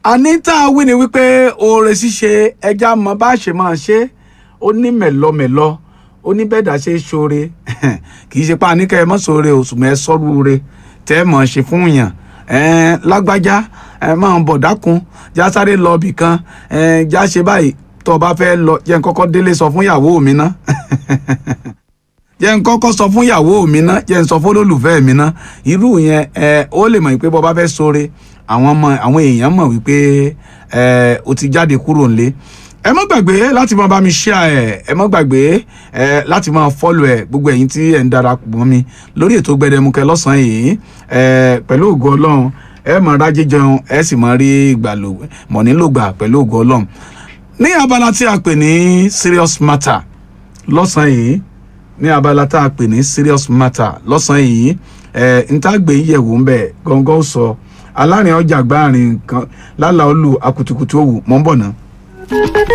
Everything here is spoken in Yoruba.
àní tá a wí ni wípé oore ṣíṣe ẹja mọ bá ṣe máa ṣe ó ní mẹ̀lọmẹ̀lọ ó ní bẹ́ẹ̀ dá ṣe é ṣoore kì í ṣe pa àníkẹ́ ẹ mọ́ ṣoore òṣùmọ̀ ẹ sọ́rú re tẹ́ ẹ mọ̀ ṣe fún yàn ẹ̀ẹ́n lágbájá ẹ máa ń bọ̀ dákun já sáré lọ ibì kan ẹ̀ẹ́n já ṣe báyìí tó o bá fẹ́ lọ jẹ́ n kọ́kọ́ délé sọ fún ìyàwó mi ná jẹ́ n kọ́kọ́ sọ fún ìyàwó mi ná jẹ́ n sọ fún olólùfẹ́ mi ná irú yẹn ẹ ó lè mọ̀ pé bọ́ bá fẹ́ ṣoore àwọn ọmọ àwọn èèyàn mọ̀ wípé ẹ o ti jáde kúrò nílé ẹ má gbàgbé láti máa bá mi share ẹ ẹ má gbàgbé ẹ láti máa follow ẹ gbogbo ẹ̀yin tí ẹ ń darapọ̀ mọ́ mi lórí ètò Gbẹdẹmukẹ lọ́sàn-án yìí ẹ pẹ̀lú ògo Ọlọ́run ẹ máa rájẹ jẹun ẹ sì máa rí ìgbàlò mọ̀ nílò gbà pẹ̀lú ògo Ọlọ́run ní abala tí a pè ní serious matter lọ́sàn-án yìí ní abala tá a pè ní serious matter lọ́sàn-án yìí ẹ̀ ń tá gbé yẹ̀wò ń bẹ̀ gángan sọ alárin ọjà gbáàrin kan lálàá olú akutukutu òwú mọ́ ń bọ̀ náà.